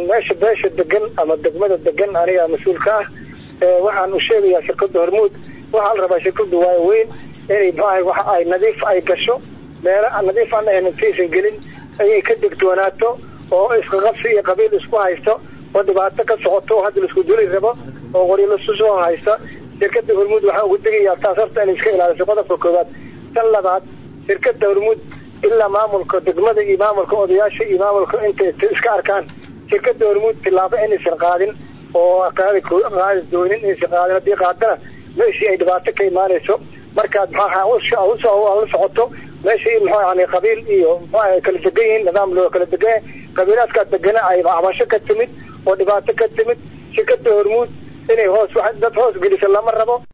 meesha beesha degan ama degmada degan aniga mas-uulka ah waxaan u sheegayaa shirkada hormuud waxaa la rabaa shirkadu waa weyn inay mxuaha waxa ay nadiif ay gasho meelo nadiif aan ahayn intaysan gelin ayay ka degtoonaato oo isqaqabsi iyo qabiil isku haysto oo dhibaato ka socoto oo hadda laisku duli rabo oo qoryalusu soo haysta shirkada hormuud waxaan ugu degayaa taas horta inay iska ilaaliso qodobka koowaad tan labaad shirkada hormuud ilaa maamulka degmada iyo maamulka odayaasha iyo maamulka intay iska arkaan shirkada hormuud tilaabo inaysan qaadin oo qaadi doonin inaysan qaadin haddii qaadana meeshii ay dhibaato ka imaanayso markaad maxaa la socoto meeshii maxaa yani qabiil iyo maxaa kala degan yihiin nidaam loo kala degan yahay qabiilaadkaa degana ay cabasho ka timid oo dhibaato ka timid shirkada hormuud inay hoos dad hoos gelisa lama rabo